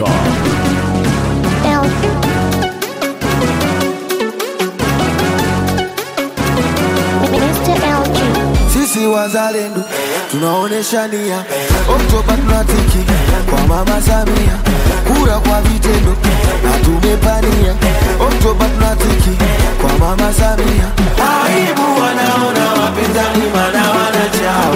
Mr. LG. Sisi wazalendo tunaonesha nia, Oktoba tunatiki kwa mama Samia, kura kwa vitendo na tumepania. Oktoba tunatiki kwa mama Samia. Aibu wanaona wapinzani mana wanachao,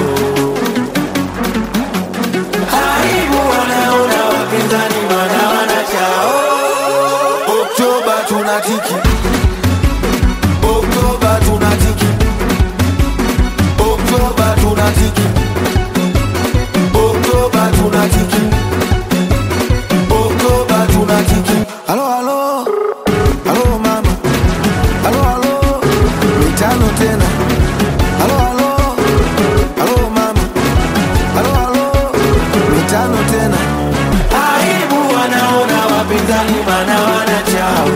aibu wanaona wapinzani mana wanachao. Oktoba tunatiki, Oktoba tunatiki Oktoba tunatiki, Oktoba tunatiki, Oktoba tunatiki. Halo halo, halo mama, halo halo, mitano tena. Halo halo, halo mama, halo halo, mitano tena. Aibu wanaona wapinzani mana wanachao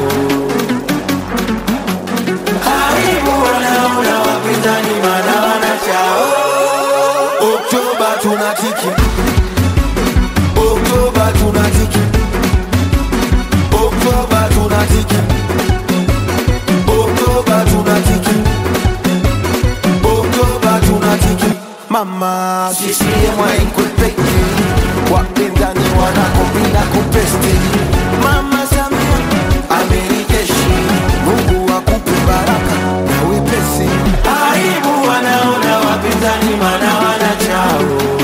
aibu wanaona wapinzani mana wanachao. Oktoba tunatiki, Oktoba tunatiki, Oktoba tunatiki, Oktoba tunatiki, Oktoba tunatiki. Mama CCM haikwepeki, wapinzani wanakopinda kupesti. Mama Samia amerijeshi, Mungu akupe baraka na wepesi. Aibu wanaona wapinzani mana wanachao,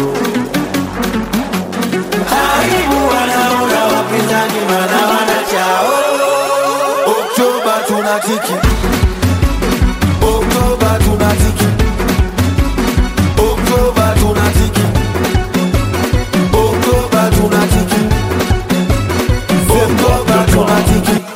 aibu wanaona wapinzani mana wanachao. Oktoba tunatiki, Oktoba tunatiki, Oktoba tunatiki, Oktoba tunatiki, Oktoba tunatiki.